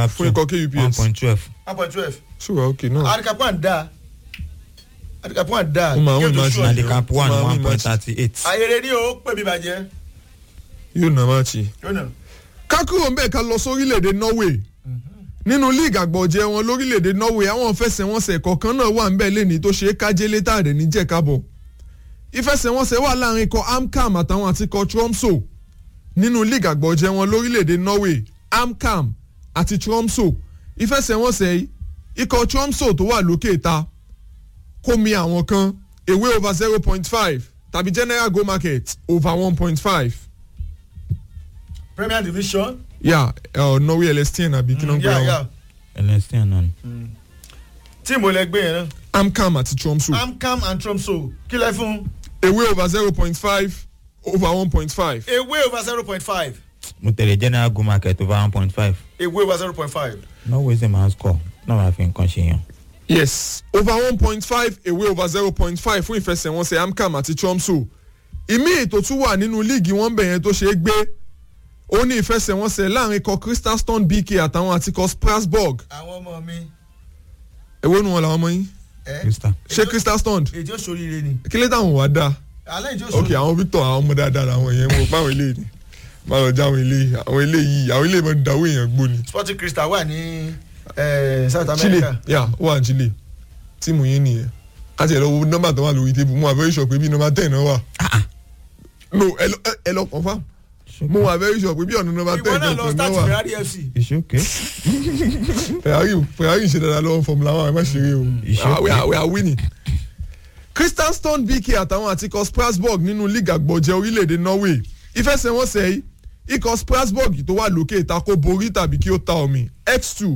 fún ikọ̀ one kups point twelve. one point twelve ṣùgbọ́n ok náà adikapuan da adikapuan da Ó máa win Yóò tó match sure ni o. handicap one Máa win one point match. thirty eight. ayẹyẹ ni o pè mí bàjẹ́ yóò nà máàcì. yóò nà. ká kúrò ń bẹ̀ ká lọ sórílẹ̀‐èdè norway nínú league àgbọ̀jẹ̀ wọn lórílẹ̀‐èdè norway àwọn ìfẹsẹ̀wọnsẹ̀ kọ̀ọ̀kan náà wà ń bẹ̀ lẹ́ni tó ṣe é kájé létà rẹ̀ ní jẹ̀kábọ̀ ìfẹsẹ̀wọnsẹ̀ wà láàrin ikọ̀ amcam àtàwọn àti ikọ̀ tromso nínú league àgbọ̀jẹ̀ wọn lórílẹ̀‐èdè norway amcam àti tromso ìfẹsẹ̀wọnsẹ̀ yìí ikọ̀ tromso tó wà lókè ta kó mi àwọn kan ewé over zero point five tàbí general go market over one point five premier division. yà yeah, uh, norway lstn àbí kí ló ń gbé yà wọn. yà ẹlẹ́sìn náà ni. tíìmù ẹlẹgbẹ́ yẹn náà. amcam àti tromso amcam and tromso kí lẹ fún. ewé over zero point five over one point five. ewé over zero point five mo tẹ̀lé general go market over one point five. ewé over zero point five. norway ṣe máa ń score náà wàá fi nǹkan ṣe yàn. yes over one point five ewé over zero point five fún ìfẹsẹ̀wọnsẹ̀ amcam àti tromso ìmí ètò tún wà nínú líìgì wọn bẹ̀yẹn tó ṣe é gbé ó ní ìfẹsẹ̀wọnsẹ̀ láàrin ikọ̀ crystal stone bk àtàwọn àti ikọ̀ strasbourg àwọn ọmọ mi. èwo nu wọn làwọn ọmọ yín ẹ crystal. ṣé crystal stone èjì oṣooṣire ni. kí ló táwọn wà dáa alẹ́ ìjọ ok oṣooṣire. àwọn victor àwọn ọmọ dáadáa làwọn yẹn mo pa àwọn eléyìí ni má lọ já àwọn eléyìí àwọn eléyìí àwọn eléyìí máa ń dáwọ́ èèyàn gbó ni. sporting crystal wà ní eh, south chile america. yà ó wà ní chile tíìmù yín nìyẹn àti ẹ̀rọ wo nọ́mbà tó wà lórí tébù mo wà very sure pé bí nọ́mbà ten náà wà no ẹ lọ ẹ- ẹ lọ confam mo wà very sure pé bí ọ̀nà nọ́mbà ìwọ ten náà lọ kankan náà start wà ferrari fc. ìṣókè. ferrari ferrari ń ṣe dáadáa lọ́wọ́ formula one ẹ má ṣeré o It's Ah, we okay. are we are winning. crystal stone bk àtàwọn àti ikọ̀ strasbourg nínú league àgbọ̀jẹ̀ orílẹ̀-èdè norway ìfẹsẹ̀wọnsẹ̀ yìí ikọ̀ strasbourg tó wà lókè ìtakò borí tàbí kí ó ta omi x two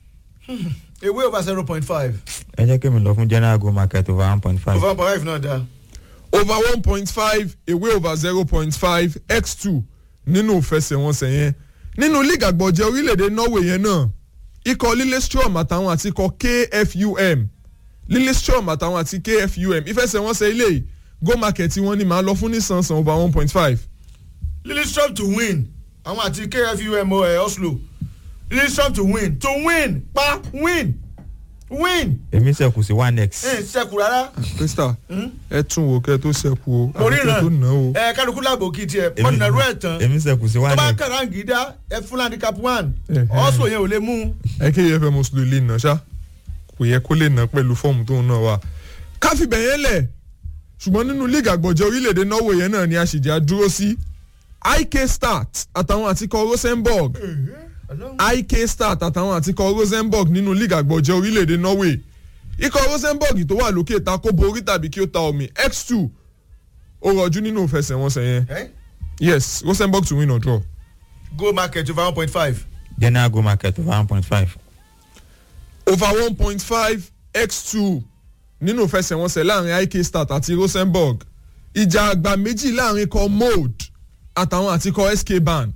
ewé over zero point five. ẹ jẹ́ kí mi lọ fún general go market over one point five. over point five náà da. over one point five away over zero point five x two nínú ìfẹsẹ̀wọnsẹ̀ yẹn nínú league àgbọ̀jẹ̀ orílẹ̀-èdè norway yẹn náà ikọ̀ lillestrom àtàwọn àti ikọ̀ kfum lillestrom àtàwọn àti kfum ìfẹsẹ̀wọnsẹ̀ ilé yìí go market wọn ni màá lọ fún nísànsán over one point five lillistrom to win àwọn àti kfum ẹ oslo lillistrom to win to win pa win win èmi sẹ́kù sí one x. ẹ sẹkù rárá krista ẹ tún wò kẹ tó ṣẹkù o mo rí àbí kẹ́ tó ná o ràn ẹ kálukú làbò kí tiẹ mọ̀nàrú ẹ̀ tán èmi sẹ́kù sí tó one bá x. kàrà ń gidá ẹ fún handicap one Ẹhẹ́. oslo yẹn ò lè mú ẹ kí efm oslo lè nà ṣá kò yẹ kó lè nà pẹ̀lú fọ́ọ̀mù tóun náà wà. káfíbẹ̀ yẹn lẹ̀ ṣùgbọ́n nínú league àgbọ̀jẹ̀ orílẹ̀-èdè norway yẹn náà ni àṣìjà dúró sí ik start àtàwọn àtikọ̀ rosenborg ik start àtàwọn àtikọ̀ rosenborg nínú league àgbọ̀jẹ̀ orílẹ̀-èdè norway ikọ̀ rosenborg tó wà lókè ta kó borí tàbí kí ó ta omi x two ó rọjú nínú ìfẹsẹ̀wọnsẹ̀ yẹn ẹ yes rosenborg to win or draw. go market over one point five general go market over one point five. over one point five x two nínú ìfẹsẹ̀wọnsẹ̀ láàrin ik start àti rosenborg ìjà àgbà méjì láàrin ikọ̀ mold àtàwọn àti ikọ̀ sk ban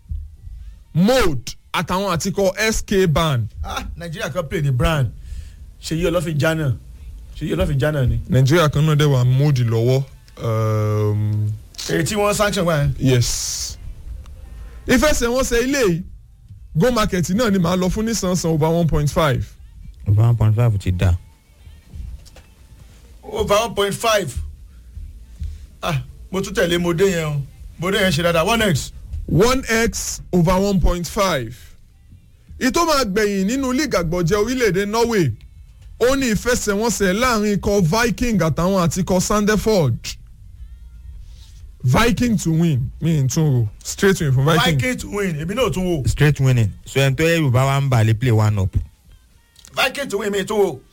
mold àtàwọn àti ikọ̀ sk ban ah nigeria kan play ní brand ṣèyí ọlọ́fin jana ṣèyí ọlọ́fin jana ni nàìjíríà kan náà dẹ̀ wà mold lọ́wọ́ um, èyí tí wọ́n sanction wá yẹn yes ìfẹsẹ̀wọnsẹ̀ ilé yìí go market náà ni màá lọ fún nísànsán over one point five over one point five ti da. over one point five ah mo tún tẹ̀lé mo dé yẹn o mo dé yẹn ṣe dáadáa one x one x over one point five ìtò máa gbẹ̀yìn nínú league àgbọ̀jẹ̀ orílẹ̀-èdè norway ó ní ìfẹsẹ̀wọnsẹ̀ láàrin ikọ̀ viking àtàwọn àti ikọ̀ sandeford viking to win mi n tún ro straight win fún viking viking to win èmi náà tún wò straight winning so ẹni tó yẹ yorùbá wa ń bà lè play one up. viking to win èmi tún wò.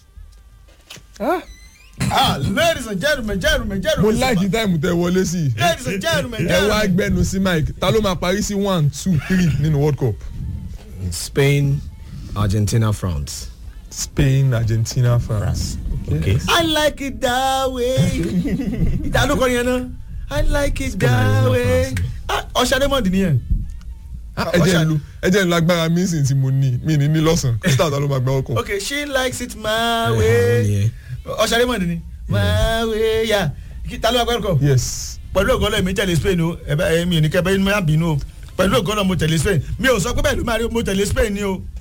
ah ladies and gentlemen gentlemen mo gentlemen láìkí táìmù tẹ wọlé sí i ladies and gentlemen ẹ wá gentlemen gbẹnu sí mike ta ló máa parí sí one two three nínú world cup Spain, Argentina, France. spain argentina france. okay. i like it that way ìdálókọ yẹn náà i like it that way ah ọ̀sẹ̀ raymond nìyẹn. ẹ jẹ́ ń lu ẹ jẹ́ ń lu agbára mi sì tí mo ní mi ní ní lọ́sàn-án krista ta ló máa gbá ọkọ̀. okay she likes it my Eh, way yeah. ọ̀sẹ̀ raymond ni my way ya ta ló wá gbẹ́rù kọ. yes pẹ̀lú ògọ́lọ̀ mi tẹ̀lé spain o ẹ̀bẹ̀ ẹ̀mí ò ní kẹ́ bẹ́ẹ̀ má bínú o pẹ̀lú ògọ́lọ̀ mo tẹ̀lé spain mi ò sọ pé bẹ́ẹ̀ ló máa rí mo tẹ̀lé spain ni o